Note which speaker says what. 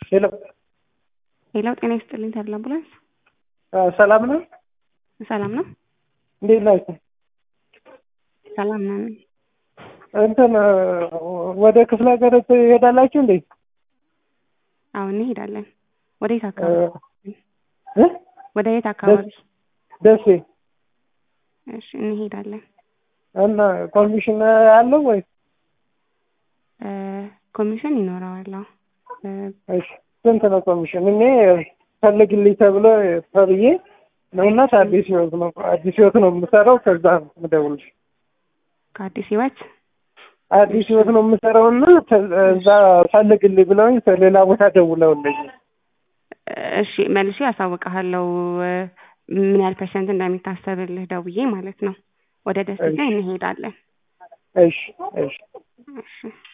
Speaker 1: ሄሎ
Speaker 2: ሄሎ፣ ጤና ይስጥልኝ ተድላ አምቡላንስ።
Speaker 1: ሰላም ነው?
Speaker 2: ሰላም ነው?
Speaker 1: እንዴት ናችሁ?
Speaker 2: ሰላም ነን።
Speaker 1: እንትን ወደ ክፍለ ሀገር ትሄዳላችሁ እንዴ?
Speaker 2: አሁን እንሄዳለን። ወደ የት አካባቢ?
Speaker 1: እ?
Speaker 2: ወደ የት አካባቢ?
Speaker 1: ደሴ
Speaker 2: እሺ፣ እንሄዳለን።
Speaker 1: እና ኮሚሽን አለው ወይ?
Speaker 2: እ፣ ኮሚሽን ይኖረዋል። አዎ። እ፣
Speaker 1: እሺ ስንት ነው ኮሚሽን? እኔ ፈልግልኝ ተብሎ ተብዬ ነውና አዲስ ህይወት ነው አዲስ ህይወት ነው የምሰራው። ከዛ ነው የምደውልሽ።
Speaker 2: ከአዲስ ህይወት
Speaker 1: አዲስ ህይወት ነው የምሰራው እና እዛ ፈልግልኝ ብለውኝ ሌላ ቦታ ደውለውልኝ
Speaker 2: እሺ መልሼ አሳውቅሃለሁ እ፣ ምን ያህል ፐርሰንት እንደሚታሰብልህ ደውዬ ማለት ነው። ወደ ደሴ
Speaker 1: እሺ።
Speaker 2: እንሄዳለን።
Speaker 1: እሺ እሺ
Speaker 2: እሺ